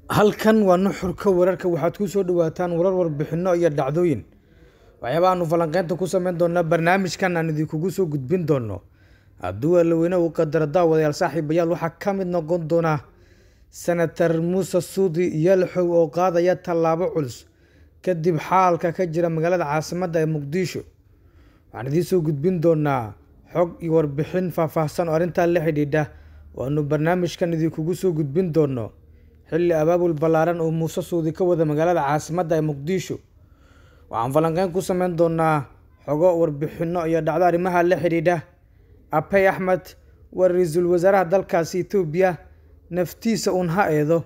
halkan waa nuxurka wararka waxaad ku soo dhawaataan warar warbixino iyo dhacdooyin waxyaaba aanu falanqeynta ku sameyn doonaa barnaamijkan aan idinkugu soo gudbin doono hadduu alaweyne uu qadaro daawadayaal saaxiibayaal waxaa ka mid noqon doona senator muuse suudi yalxow oo qaadaya tallaabo culus kadib xaalka ka jira magaalada caasimadda ee muqdisho waxaan idiin soo gudbin doonaa xog iyo warbixin faahfaahsan oo arrintaa la xidhiidha waanu barnaamijkan idinkugu soo gudbin doono xilli abaabul ballaaran oo muuse suudi ka wada magaalada caasimadda ee muqdisho waxaan falanqeyn ku sameyn doonaa xogo warbixino iyo dhacdo arrimaha la xidhiidha abey axmed waa ra-iisul wasaaraha dalkaasi etoobiya naftiisa uun ha eedo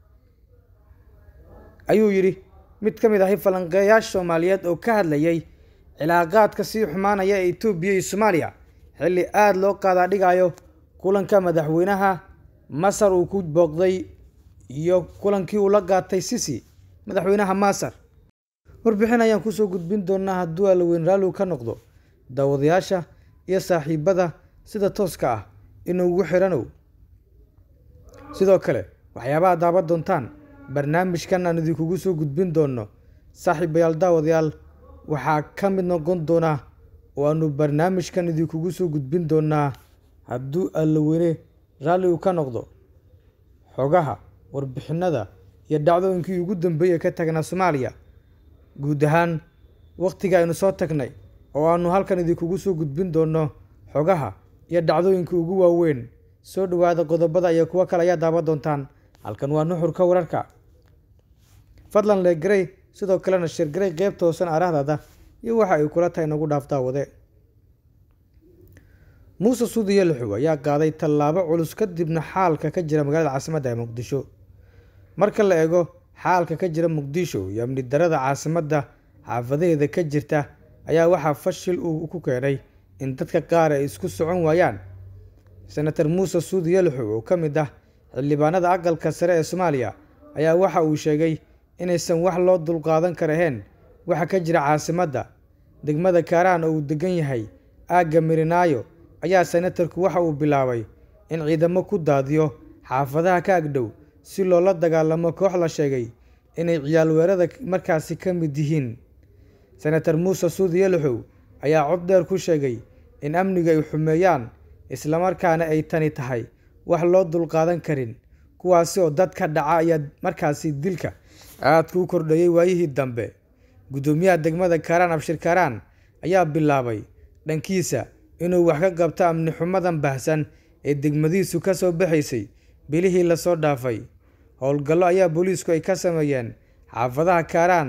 ayuu yidhi mid ka mid ahi falanqeeyaasha soomaaliyeed oo ka hadlayay cilaaqaadka sii xumaanaya ee etoobiya iyo soomaaliya xilli aada loo qaadaa dhigayo kulanka madaxweynaha masar uu ku booqday iyo kulankii uu la qaatay sisi madaxweynaha masar warbixin ayaan kusoo gudbin doonaa hadduu alaweyn raalligu ka noqdo daawadayaasha iyo saaxiibada sida tooska ah inuugu xiranow sidoo kale waxyaabaha daawan doontaan barnaamijkan aan idinkugu soo gudbin doono saaxiibayaal daawadayaal waxaa ka mid noqon doona oo aanu barnaamijkan idinkugu soo gudbin doonaa hadduu allaweyne raalligu ka noqdo xogaha warbixinada iyo dhacdooyinkii ugu dambeeyay ka tagnaa soomaaliya guud ahaan wakhtiga aynu soo tagnay oo aanu halkan idinkugu soo gudbin doono xogaha iyo dhacdooyinka ugu waaweyn soo dhowaada qodobada iyo kuwo kale ayaa daawan doontaan halkan waa nuxurka wararka fadlan leegarey sidoo kalena shirgarey qeybta hoosan arahdaada iyo waxa ay kula tahay nagu dhaaf daawade muuse suudi yalxow ayaa qaaday tallaabo culus kadibna xaalka ka jira magaalada caasimadda ee muqdisho marka la eego xaalka ka jira muqdisho iyo amni darada caasimadda xaafadaheeda ka jirta ayaa waxaa fashil uu ku keenay in dadka qaar ay isku socon waayaan senator muuse suudi yalxow oo ka mid ah xildhibaanada aqalka sare ee soomaaliya ayaa waxa uu sheegay inaysan wax loo dulqaadan karahayn waxa ka jira caasimadda degmada kaaraan oo uu degan yahay aagga mirinaayo ayaa senatarku waxa uu bilaabay in ciidamo ku daadiyo xaafadaha ka agdhow si loola dagaalamo koox la sheegay inay ciyaalweerada markaasi ka mid yihiin senator muuse suudi yalxow ayaa cod dheer ku sheegay in amniga ay xumeeyaan islamarkaana ay tani tahay wax loo dulqaadan karin kuwaasi oo dadka dhaca ayaa markaasi dilka aadka u kordhayay waayihii dambe guddoomiyaha degmada kaaraan abshir kaaraan ayaa bilaabay dhankiisa inuu wax ka qabto amni xumadan baahsan ee degmadiisu ka soo baxaysay bilihii lasoo dhaafay howlgallo ayaa booliisku ay ka sameeyeen xaafadaha kaaraan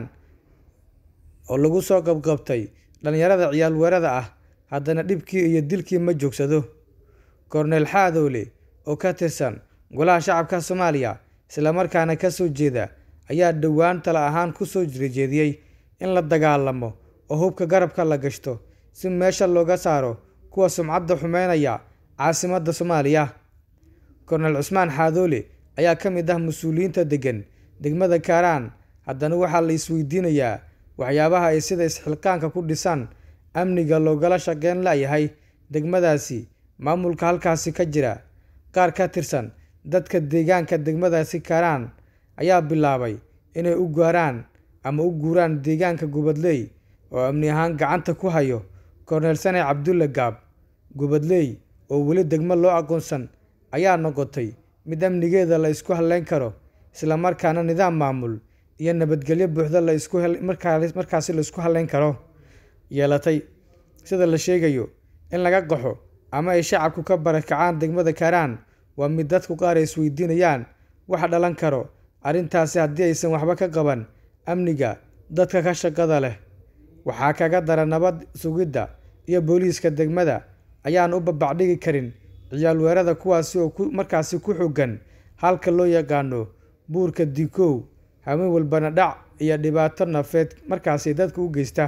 oo lagu soo qabqabtay dhallinyarada ciyaalweerada ah haddana dhibkii iyo dilkii ma joogsado korneel xaadowle oo ka tirsan golaha shacabka soomaaliya islamarkaana ka soo jeeda ayaa dhowaan tala ahaan ku soo jeediyey in la dagaalamo oo hubka garabka la gashto si meesha looga saaro kuwa sumcadda xumeynaya caasimadda soomaaliya korneel cusmaan xaadoole ayaa ka mid ah mas-uuliyiinta deggan degmada kaaraan haddana waxaa la isweydiinayaa waxyaabaha ay sida isxilqaanka ku dhisaan amniga loogala shaqeyn layahay degmadaasi maamulka halkaasi ka jira qaar ka tirsan dadka deegaanka degmadaasi kaaraan ayaa bilaabay inay u gaaraan ama u guuraan deegaanka gubadley oo amni ahaan gacanta ku hayo korneel sane cabdulle gaab gubadley oo weli degmo loo aqoonsan ayaa noqotay mid amnigeeda la isku halleyn karo islamarkaana nidaam maamul iyo nabadgelyo buuxda la isku markaasi la isku halleyn karo yeelatay sida la sheegayo in laga qaxo ama ay shacabku ka barakacaan degmada kaaraan waa mid dadku qaar ay isweydiinayaan wax dhalan karo arrintaasi haddii aysan waxba ka qaban amniga dadka ka shaqada leh waxaa kaga dara nabad sugidda iyo booliiska degmada ayaan u babacdhigi karin ciyaalweerada kuwaasi oo markaasi ku xoogan halka loo yaqaano buurka dikow hameen walbana dhac iyo dhibaato nafeed markaasi dadka u geysta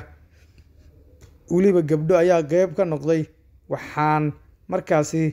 weliba gabdho ayaa qeyb ka noqday waxaan markaasi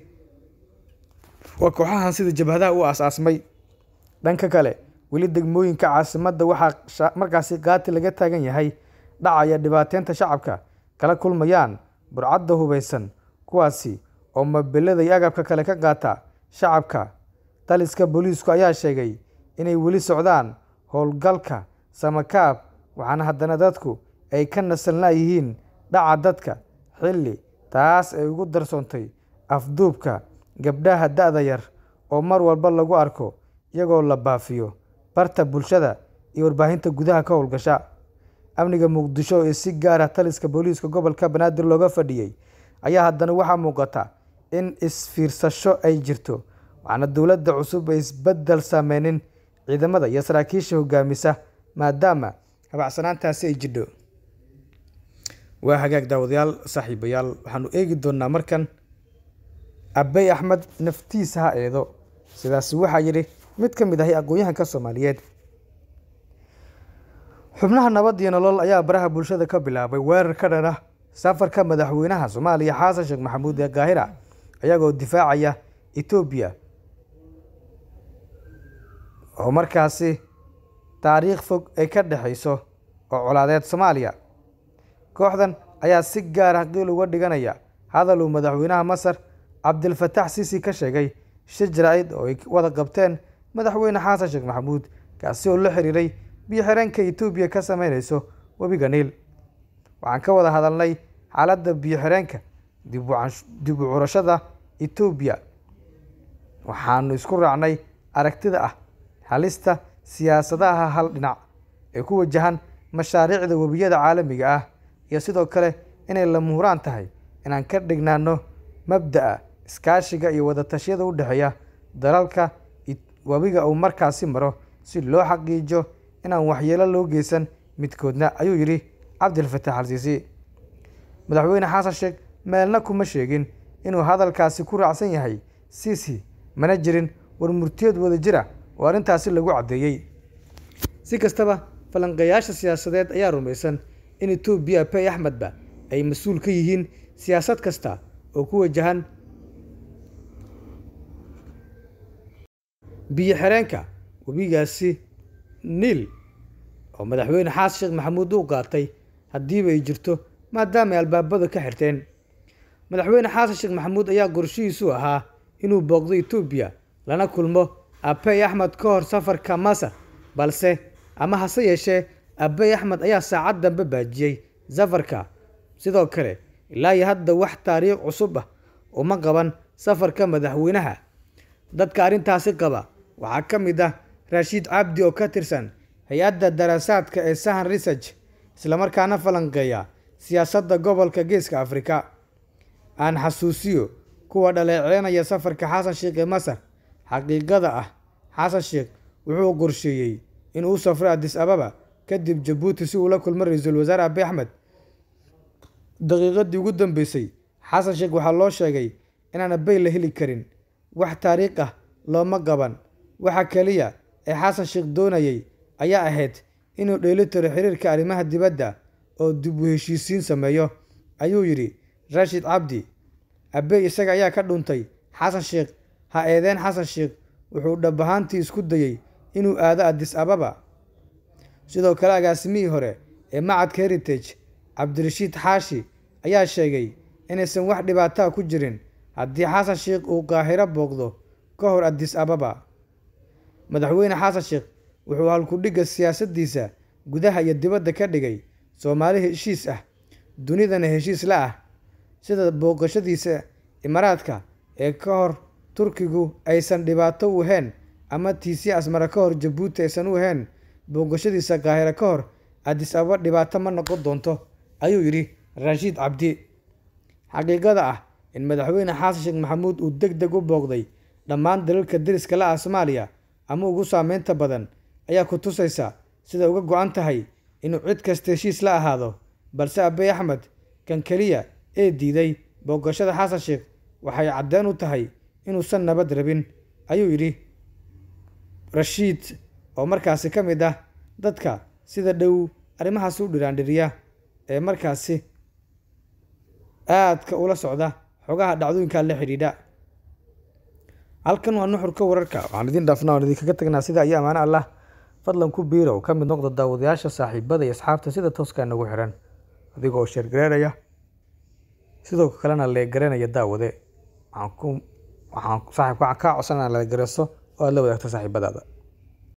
waa kooxahan sida jabhadaha u aas-aasmay dhanka kale weli degmooyinka caasimadda waxaa markaasi qaati laga taagan yahay dhacaya dhibaateynta shacabka kala kulmayaan burcadda hubaysan kuwaasi oo mobilada iyo agabka kale ka qaata shacabka taliska booliisku ayaa sheegay inay weli socdaan howlgalka samakaab waxaana haddana dadku ay ka nasalnaa yihiin dhaca dadka xilli taas ay ugu darsoontay afduubka gabdhaha da-da yar oo mar walba lagu arko iyagoo la baafiyo barta bulshada iyo warbaahinta gudaha ka howlgasha amniga muqdisho ee si gaara taliska booliiska gobolka banaadir looga fadhiyey ayaa haddana waxaa muuqata in isfiirsasho ay jirto waxaana dowladda cusub ay isbeddel saameynin ciidamada iyo saraakiisha hogaamisa maadaama habacsanaantaasi ay jidho waa hagaag daawadayaal saaxiibayaal waxaanu eegi doonnaa markan abey axmed naftiisa ha eedo sidaasi waxaa yidhi mid ka mid ahay aqoon-yahanka soomaaliyeed xubnaha nabad iyo nolol ayaa baraha bulshada ka bilaabay weerar ka dhan ah safarka madaxweynaha soomaaliya xasan sheekh maxamuud ee kaahira ayagoo difaacaya etoobiya oo markaasi taariikh fog ay ka dhexayso oo colaadeed soomaaliya kooxdan ayaa si gaar ah qiil uga dhiganaya hadal uu madaxweynaha masar cabdilfatax sisi ka sheegay shir jaraa-id oo ay wada qabteen madaxweyne xasan sheekh maxamuud kaasi oo la xiriiray biyo-xireenka etoobiya ka sameyneyso webiga niil waxaan ka wada hadalnay xaaladda biyo-xireenka dib u curashada etoobiya waxaanu isku raacnay aragtida ah halista siyaasadaha hal dhinac ee ku wajahan mashaariicda webiyada caalamiga ah iyo sidoo kale inay la muhuraan tahay inaan ka dhignaano mabda'a iskaashiga iyo wadatashyada u dhexeeya dalalka webiga uu markaasi maro si loo xaqiijo inaan waxyeelo loo geysan midkoodna ayuu yidhi cabdilfatax alsiisi madaxweyne xasan sheekh meelna kuma sheegin inuu hadalkaasi ku raacsan yahay siisi mana jirin war murtiyeed wada jira oo arrintaasi lagu caddeeyey si kastaba falanqeeyaasha siyaasadeed ayaa rumaysan in etoobiya abey axmedba ay mas-uul ka yihiin siyaasad kasta oo ku wajahan biyo xireenka webigaasi niil oo madaxweyne xasan sheekh maxamuud uu qaatay haddiiba ay jirto maadaama ay albaabada ka xirteen madaxweyne xasan sheekh maxamuud ayaa qorshihiisu ahaa inuu booqdo etoobiya lana kulmo abey axmed ka hor safarka masar balse ama hase yeeshee abey axmed ayaa saacad dambe baajiyey safarka sidoo kale ilaa iyo hadda wax taariikh cusub ah uma qaban safarka madaxweynaha dadka arrintaasi qaba waxaa ka mid ah raashiid cabdi oo ka tirsan hay-adda daraasaadka ee sahan research islamarkaana falanqeeya siyaasadda gobolka geeska afrika aan xasuusiyo kuwa dhaleeceynaya safarka xasan sheekh ee masar xaqiiqada ah xasan sheekh wuxuu qorsheeyey inuu safro adis ababa kadib jabuuti si uu la kulmo ra-iisul wasaare abi axmed daqiiqadii ugu dambeysay xasan sheekh waxaa loo sheegay inaan abey la heli karin wax taariikh ah looma qaban waxa keliya ee xasan sheekh doonayay ayaa ahayd inuu dheelitiro xiriirka arrimaha dibadda oo dib u heshiisiin sameeyo ayuu yidhi raashid cabdi abey isaga ayaa ka dhuntay xasan sheekh ha eedeen xasan sheekh wuxuu dhab ahaantii isku dayey inuu aado adis ababa sidoo kale agaasimihii hore ee macadka heritage cabdirashiid xaashi ayaa sheegay inaysan wax dhibaataa ku jirin haddii xasan sheekh uu qaahiro booqdo ka hor adis ababa madaxweyne xasan sheekh wuxuu halkudhigga siyaasaddiisa gudaha iyo dibadda ka dhigay soomaali heshiis ah dunidana heshiis la ah sida booqashadiisa imaaraadka ee ka hor turkigu aysan dhibaato u ahayn ama tiisi asmara ka hor jabuuti aysan u ahayn booqashadiisa kaahiro ka hor adis ababa dhibaato ma noqon doonto ayuu yidhi raashiid cabdi xaqiiqada ah in madaxweyne xasan sheekh maxamuud uu deg deg u booqday dhammaan dalalka deriska la ah soomaaliya ama ugu saameynta badan ayaa ku tusaysa sida uga go-an tahay inuu cid kasta heshiis la ahaado balse abey axmed kan keliya ee diiday booqashada xasan sheekh waxay caddeen u tahay inuusan nabad rabin ayuu yidhi rashiid oo markaasi ka mid ah dadka sida dhow arrimahaas u dhiraandhiriya ee markaasi aadka ula socda xogaha dhacdooyinka la xidhiidha halkan waa nuxurka wararka waxaan idin dhaafnaa waan idinkaga tagnaa sida ayo amaano allah fadlan ku biirow ka mid noqda daawadayaasha saaxiibada iyo asxaabta sida tooska nagu xiran adiga oo sheergareeraya sidoo kalena leegaranaya daawade waxaan ku waxaan saaxiibka waxaan kaa codsanaa leegareeso oo aad la wadaagta saaxiibadaada